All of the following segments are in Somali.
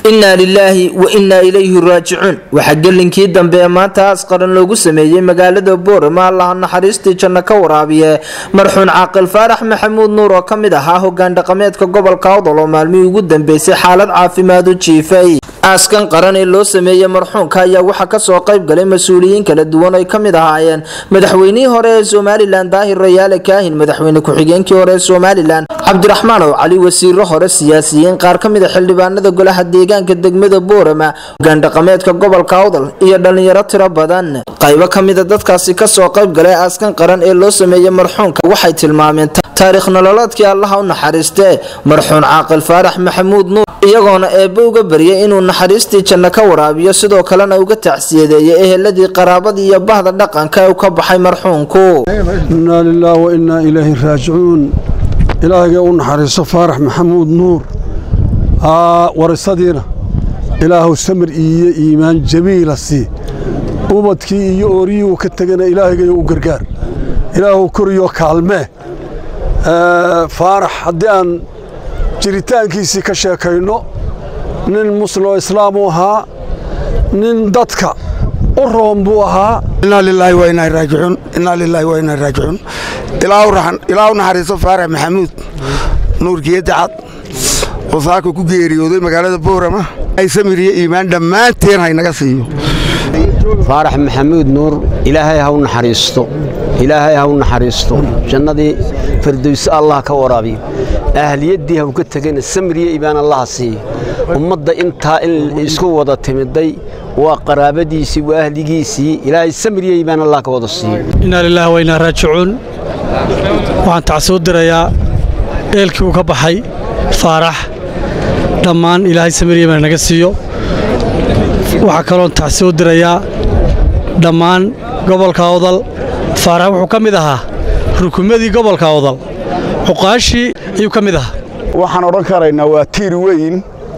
innaa lilaahi wa innaa ilayhi raajicuun waxaa gelinkii dambe ee maanta aas qaran loogu sameeyey magaalada boorama allaha naxariistii janno ka waraabiye marxuun caaqil faarax maxamuud nuur oo ka mid ahaa hogaan dhaqameedka gobolka awdal oo maalmihii ugu dambeysay xaalad caafimaad u jiifay aaskan qaran ee loo sameeyey marxuunka ayaa waxaa kasoo qayb galay mas-uuliyiin kala duwan ay ka mid ahaayeen madaxweynihii hore ee somalilan daahir rayaale kaahin madaxweyne ku-xigeenkii hore ee somalilan cabdiraxmaan oo cali wasiiro hore siyaasiyiin qaar ka mid a xildhibaanada golaha deegaanka degmada boorama hogaan dhaqameedka gobolka awdal iyo dhallinyaro tiro badan qaybo ka mida dadkaasi kasoo qayb galay aaskan qaran ee loo sameeyey marxuunka waxay tilmaameen taariikh nololeedkii allaha u naxariistee marxuun caaqil faarax maxamuud nuur iyagoona eebbe uga baryay inuu naxariistii janno ka waraabiyo sidoo kalena uga tacsiyadeeyay eheladii qaraabadii iyo bahda dhaqanka ee u ka baxay marxuunku innaa lilaah wa innaa ilayhi raajicuun ilaahgee u naxariiso faarax maxamuud nuur warisadiina ilaahu samir iyo iimaan jamiila sii ubadkii iyo ooriyii uu ka tegana ilaahgay u gargaar ilaahu koriyo kaalmee faarax haddii aan jiritaankiisii ka sheekayno nin muslimoo islaamuu ahaa nin dadka u roon buu ahaa innaa lilaahi wa innaa raajicuun innaa lilaahi wa innaa raajicuun ilaahu naxariiso faarax maxamuud nuurkiyadda cad oo saaka ku geeriyooday magaalada boorama ay samiriyo iimaan dhammaanteen haynaga siiyo faarax maxamuud nuur ilaahay ha u naxariisto ilaahay ha u naxariisto jannadii firdowse allah ka waraabiyo ahliyaddii ha uga tegana samiriyo iimaan allaha siiyo ummadda intaa in isku wada timiday waa qaraabadiisii waa ahligiisii ilaahay samiriyo iimaan allah ka wada siiyo innaa lilaahi wa innaa raajicuun waxaan tacsuu dirayaa eelkii uu ka baxay faarax dhammaan ilaahay samiriyo iimaan naga siiyo waxaa kaloon tacsuu dirayaa dhammaan gobolka awdal faarax wuxuu ka mid ahaa rukumadii gobolka awdal cuqaashii ayuu ka mid ahaa waxaan odhan karaynaa waa tiir weyn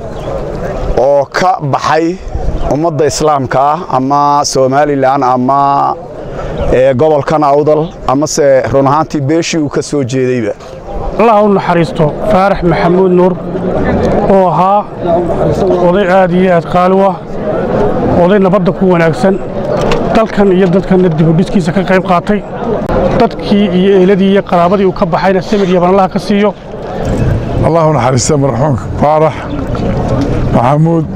oo ka baxay ummadda islaamka ah ama somalilan ama gobolkan awdal amase run ahaantii beeshii uu ka soo jeedayba allah u naxariisto faarax maxamuud nuur oo ahaa oday aad iyo aad qaali u ah oday nabadda ku wanaagsan dalkan iyo dadkanna dibudhiskiisa ka qayb qaatay dadkii iyo eeladii iyo qaraabadii uu ka baxayna samir iyo banlaha ka siiyo allahu naxariista marxuumka faarax maxamuud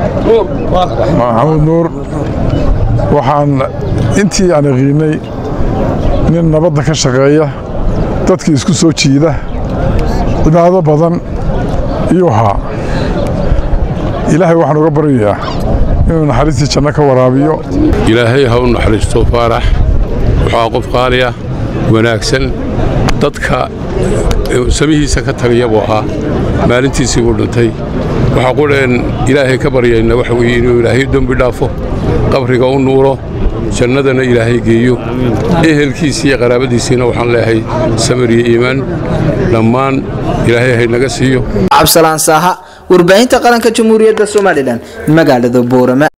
maxamuud nuur waxaan intii aan yaqiinnay nin nabadda ka shaqeeya dadkii isku soo jiida cibaado badan iyuu ahaa ilaahay waxaan uga baryayaa inuu naxariistii janno ka waraabiyo ilaahay ha u naxariisto faarax wuxuu qof qaaliya wanaagsan dadka samihiisa ka tagaya buu ahaa maalintiisii buu dhintay waxaa qudheen ilaahay ka baryayna waxa weeye inuu ilaahay dembi dhaafo qabriga u nuuro jannadana ilaahay geeyo ehelkiisii iyo qaraabadiisiina waxaan leeyahay samir iyo iimaan dhammaan ilaahay haynaga siiyo cabsalaan saaha warbaahinta qaranka jamhuuriyadda somalilan magaalada boorama